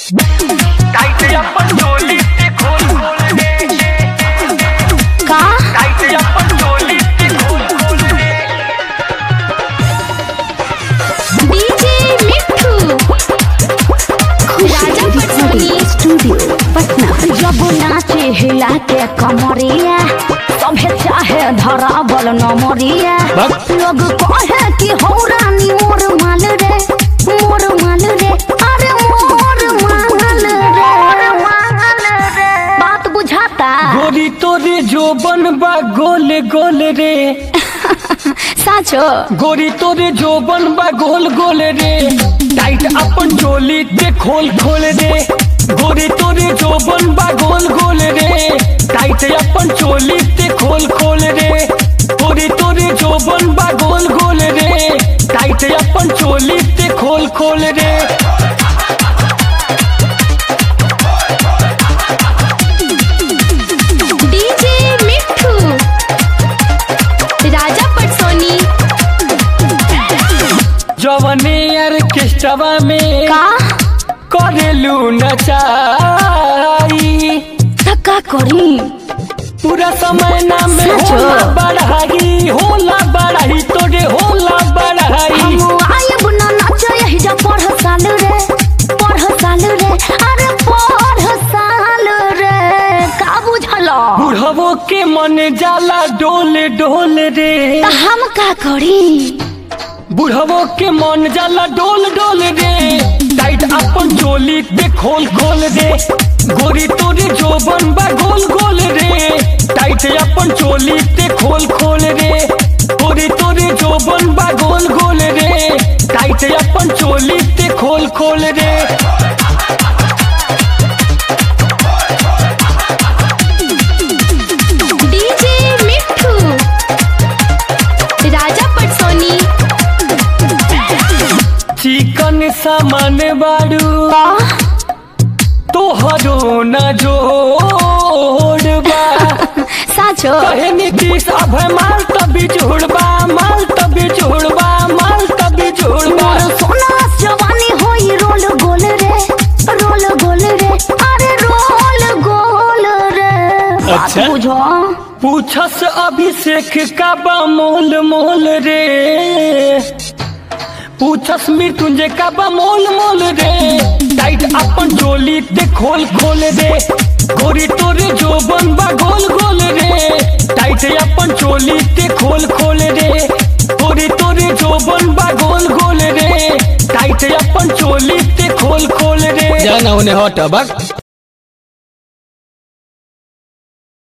Tight अपन चोली से खोल खोल दे का टाइट अपन चोली से खोल खोल दे डीजे मिट्ठू राजा पटसोनी स्टूडियो पटना जब नाचे हिला के कमरिया सभे चाहे धरावल नमरिया लोग कहे कि हो रानी मोर माल रे मोर माल रे अरे मोर माल रे बात बुझाता गोरी तोरे जो बनबा गोल गोल रे साचो गोरी तोरे जो बनबा गोल गोल रे टाइट अपन चोली ते खोल खोल रे गोरी तोरे जो बनबा गोल गोल रे टाइट अपन चोली ते खोल खोल रे गोरी तोरे जो बनबा गोल गोल रे टाइट अपन चोली ते खोल खोल रे डीजे मिट्ठू राजा पटसोनी जवने ऑर्केस्ट्रा में का करेलू नचाई धक्का करी पूरा समय ना में सचो? होला बढ़ाई होला बढ़ाई तोरे होला बढ़ाई हम आयब न नाच यही जा पढ़ साल रे पढ़ साल रे अरे पढ़ साल रे का बुझल बुढ़वो के मन जाला डोल डोल रे त हम का करी बुढ़वो के मन जाला डोल डोल रे टाइट अपन चोली पे खोल खोल रे गोरी तोरे जो बनबा गोल गोल रे टाइट अपन चोली पे खोल खोल रे गोरी तोरे जो बनबा गोल गोल रे टाइट अपन चोली पे खोल खोल रे डीजे मिट्ठू राजा पटसोनी चिकन सामान बाड़ू तोहरो न जोड़बा साचो कहे नीतीश अभय माल तभी जोड़बा माल तभी जोड़बा माल तभी जोड़बा मोर सोना जवानी होई रोल गोल रे रोल गोल रे अरे रोल गोल रे बात अच्छा। बुझो पूछस अभिषेक का बा मोल मोल रे पूछस मृत्युंजय का बा मोल मोल रे टाइट अपन चोली ते खोल खोल रे गोरी तोरे जो बनबा गोल गोल रे टाइट अपन चोली ते खोल खोल रे गोरी तोरे जो बनबा गोल गोल रे टाइट अपन चोली ते खोल खोल रे जाना उन्हें हट बक